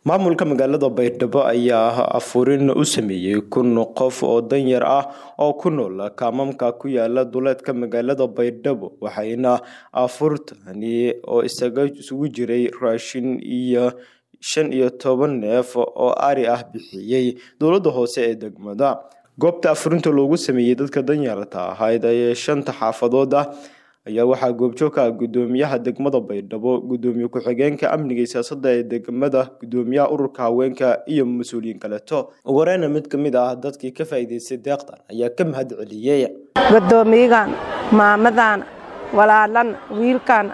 maamulka magaalada baydhabo ayaa afurin u sameeyey kun qof oo danyar ah oo ku nool kaamamka ku yaala duleedka magaalada baydhabo waxayna afurtani oo isaga isugu jiray raashin iyo shan iyo toban neef oo ari ah bixiyey dowladda hoose ee degmada goobta afurinta loogu sameeyey dadka danyarta ahayd ee shanta xaafadood ah ayaa waxaa goobjoog ka ah gudoomiyaha degmada baydhabo gudoomiye ku-xigeenka amniga iyo siyaasada ee degmada gudoomiyaha ururka haweenka iyo mas-uuliyiin kaleeto ugu horeyna mid kamid ah dadkii ka faa'iideystay deeqdan ayaa ka mahad celiyey gudoomiyagan maamadan walaalan wiilkan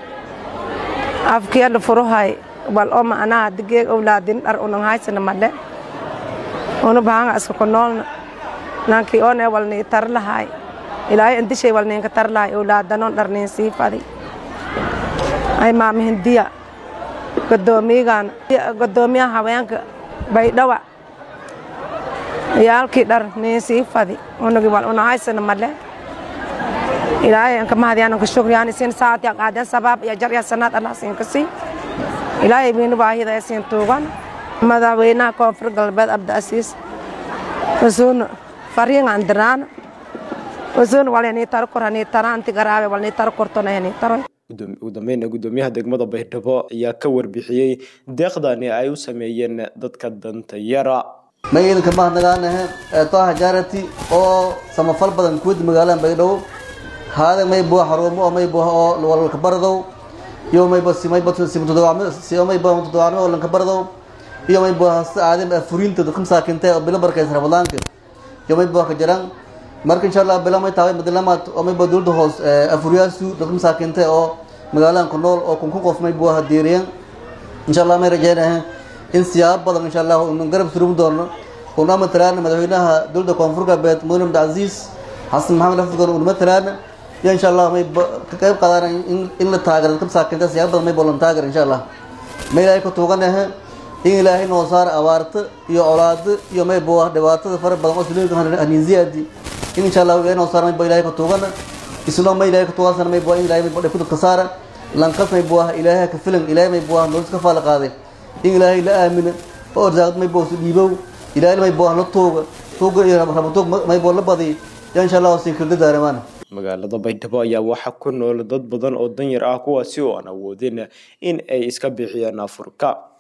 afkeeda furuhay wal oo macnaha digeeg owlaadin dhar unan haysana madhe una bahanga iska ku noolna nankii oone walnii tar lahay ilaahay indishay walniinka tar lahay owlaadanon dharniin sii fadi ay maama hindiya gudoomiyagan gudoomiyaha haweenka baydhawa yaalkii dhar niin sii fadi unagi wal una haysana madhe ilaahay anka mahadiyaan anka shukriyaan isin saat ya qaadeen sabaab ya jar ya sanaad allah siin ka sii ilaahay biinu baahida ay siin tuugan madaxweynaha koonfur galbeed abdiasiis wasuun fariin andiraan wasuun walni tar korani taranti garaabe walni tar kortonayni taro ugu dambeyn gudoomiyaha degmada baydhabo ayaa ka warbixiyey deeqdani ay u sameeyeen dadka danta yara magaydanka mahadnagaanahe eetoaha jaarati oo samafal badan kuwada magaalada baydhabo haada may buha xarumo oo may buha oo walalka bardow iyo mayba simaybatodobacmo oo lanka bardow iyo may buha si aadim furinta dadka masaakintay oo bilo barkaysa rabadaanka iyo may buha ka jiraan marka insha allah bilo may tahay madalamaad oo mayba dowladda hoos afuriyaasu dadka masaakintay oo magaaladan ku nool oo kunkun qof may buha diiriyan insha allah may rajeynahe in siyaabo badan insha allah unan garab surumi doono una matalaana madaxweynaha dowladda koonfur galbeed mudane abdicasiis xasan maxamed afurkan una matalaana iyo insha allah may ka qayb qaadaan in la taagaro dadka masaakinta siyaabo badan may bolan taagar insha allah may ilaahay ka tuuganahe in ilaahay noo saara abaarta iyo colaado iyo may buah dhibaatada fara badan oo sulinka haniinziyaadi in insha allah ilaahay noo saara may bo ilaahay ka tuugana isnoo may ilaahay ka tuugansana may buah in ilaahay may bo dhibku dadka saara lankas may buah ilaahay ka filan ilaahay may buah nolos ka faala qaaday in ilaahay la aamina oo arsaaqad may buah su dhiibow ilaahay may buah la tuuga tuuga iyo rabatuug may buah la badiy yaa insha allah siin kirda daaramaan magaalada baydhabo ayaa waxaa ku nool dad badan oo danyar ah kuwaasi oo aan awoodin in ay iska bixiyaan afurka